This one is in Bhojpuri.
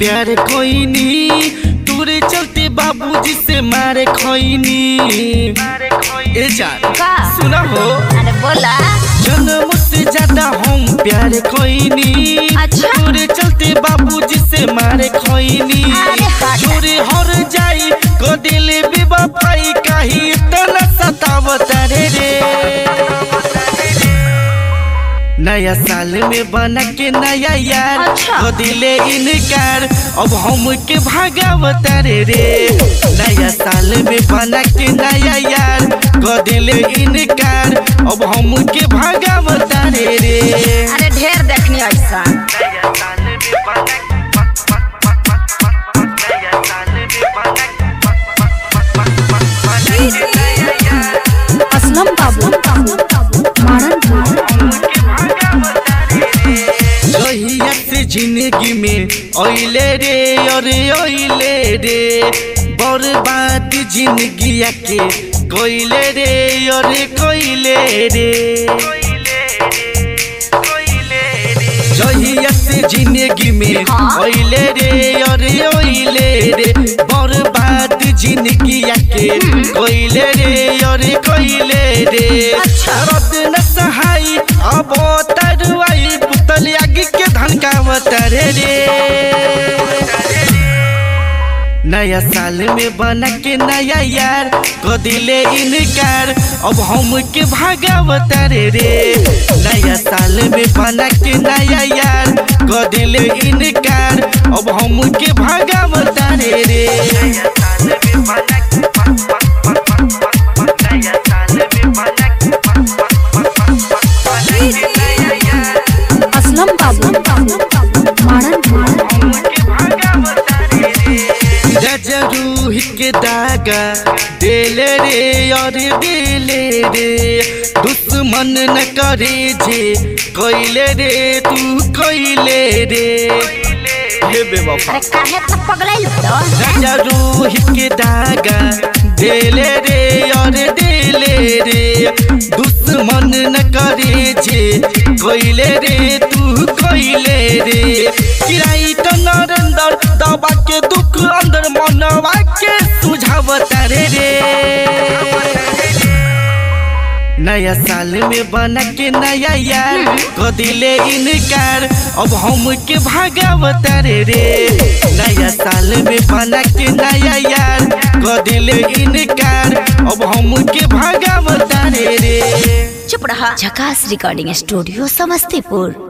प्यार खोइनी तोरे चलते बाबूजी से मारे खोइनी ए जान का सुना हो अरे बोला जन्म से ज्यादा हम प्यार खोइनी अच्छा। तोरे चलते बाबूजी से मारे खोइनी अरे हट। छोरे हर जाई को दिल बेवफाई काहे इतना सतावत रे रे नया साल में बना के नया यार अच्छा। को दिले इनकार अब हम के भागावत रे रे नया साल में बना के नया यार को दिले इनकार अब हम के भागावत रे रे अरे ढेर देखनी ऐसा नया साल में बना नया साल में असलम बाबू जहिया से जिंदगी में ओइले रे अरे ओइले रे बर्बाद जिंदगी के कोइले रे अरे कोइले रे जहिया से जिंदगी में हाँ। ओइले रे अरे ओइले रे बर्बाद जिंदगी के कोइले रे अरे कोइले रे अच्छा। रद न सहाई अब तरुआई पुतल आगे के धनकावत रे रे नया साल में बना के नया यार को दिले इनकार अब हम के भागावत रे रे नया साल में बना के नया यार को दिले इनकार अब हम के भागावत रे रे नया साल में बना नया साल में बना असलम बाबू रूह के दागा देले रे और दिले रे दुश्मन न करे जे कोइले रे तू कोइले रे हे बेवफा अरे काहे तो पगलैल तो राजा रूह के दागा देले रे और दिले रे दुश्मन न करे जे कोइले रे तू कोइले रे किराई तो नरेंद्र दबा के दुख अंदर मनवा के सुझावत रे रे नया साल में बना के नया यार को दिले इनकार अब हम के भागावत रे रे नया साल में बना के नया यार को दिले इनकार अब हम के भागावत रे रे चुप रहा झकास रिकॉर्डिंग स्टूडियो समस्तीपुर